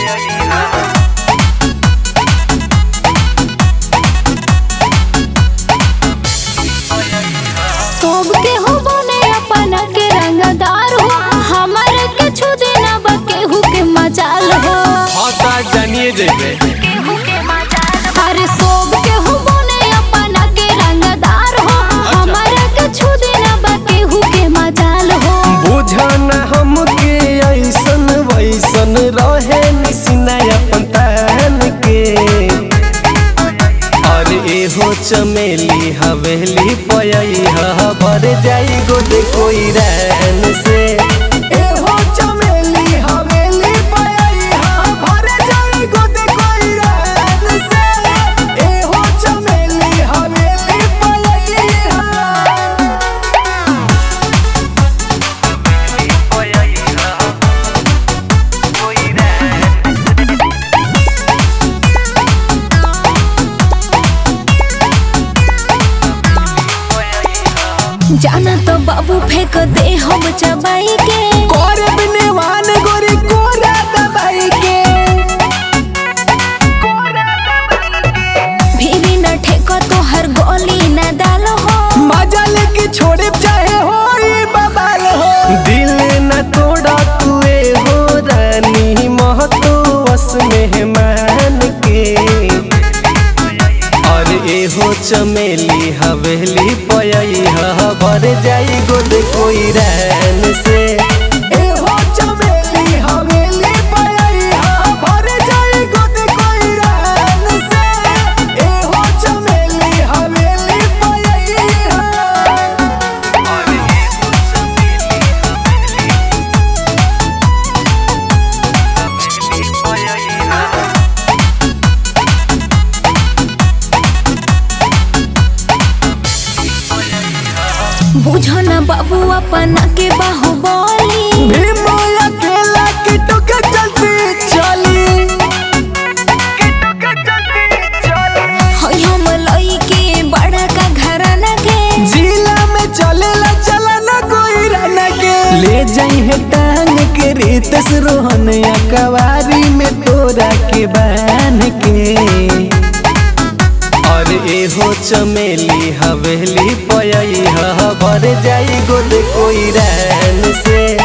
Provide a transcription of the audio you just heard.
सब के हो बने अपन के रंगदार हो हमर के छू देना बा केहू के मजाल हो हाँ तो जानिए जेबे अरे सब के हो बने अपन के रंगदार हो हमर के छू देना बा केहू के मजाल हो बुझन हमके ऐसन वैसन रहे निसिना अपन तन के और एहो चमेली हवेली पयई ह भर जाई गोद कोई रैन से एहो चमेली हवेली पयई ह भर जाई गोद कोई रैन से एहो चमेली हवेली पयई ह जाना तो बाबू फेंक दे हम चबाई के कोरे बिनेवान गोरी कोरा दबाई के भीरी न ठेको तो हर गोली न डालो हो मजा लेके छोड़े चाहे हो बबाल हो दिल न तोड़ा तुए हो रानी महतो वस मेहमान के और एहो चमेली हवेली पयई ह भर जाई गोद कोई रैन से एहो चमेली हवेली पयई ह भर जाई गोद कोई रैन से एहो चमेली हवेली पयई ह बुझो न बाबू अपन के बाहुबली भीमो अकेला किटो के चलती चली होय हम लई के बड़ा का घराना के जिला में चलेला चलना कोई रहना के ले जाई है टांग के रेतस रोहन अकवारी में तोरा के बान के और एहो चमेली हवेली पयई ह भर जाई गोद कोई रहन से